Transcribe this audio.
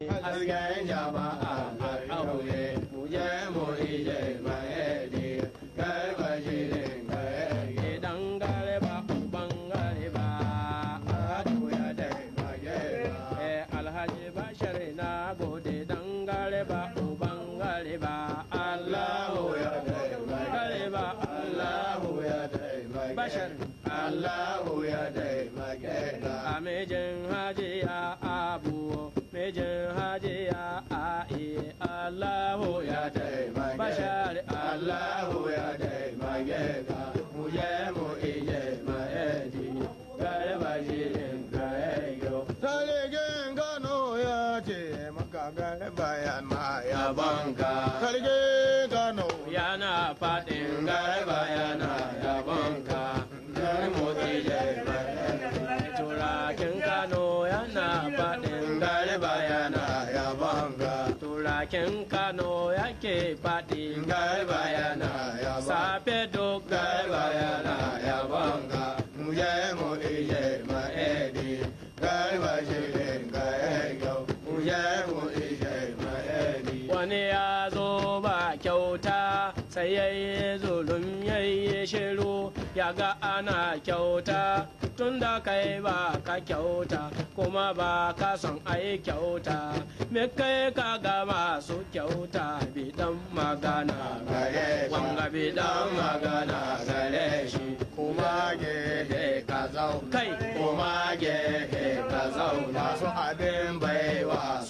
hasken jama'a a ƙauye mu je mu ije ma'edi garba shirin gaye idan garba uban garba adu ya taimake ba eh alhaji bashar na gode dan garba uban garba Allahu allahu ya taimake garba Allahu ya taimake Bashar. Allahu ya taimake ka a mijin hajiya abu mijin hajiya a'i allahu ya taimake bashar Allahu ya taimake ka mu je mu ije ma'edi garba shirin gaye Sarkin Kano ya ce maka garba yana yabanka. Sarkin Kano yana faɗin garba yana yabanka. Gar mu ije ma'edi turakin kano yana faɗin garba yana yabanka. turakin kano yake faɗi Garba yana yabanka. safe duk Garba yana yabanka. Mu je mu ije ma'edi. Garba shirin gaye Mu je mu ije ma'edi. wani ya zo ba kyauta sai ya yi zulum ya yi shiru ya ga ana kyauta tun da kai ba ka kyauta kuma ba ka son ai kyauta me kai ka ga masu kyauta bidan magana gare wanga bidan magana gare shi kuma gehe ka zauna Kai. kuma gehe ka zauna su abin baiwa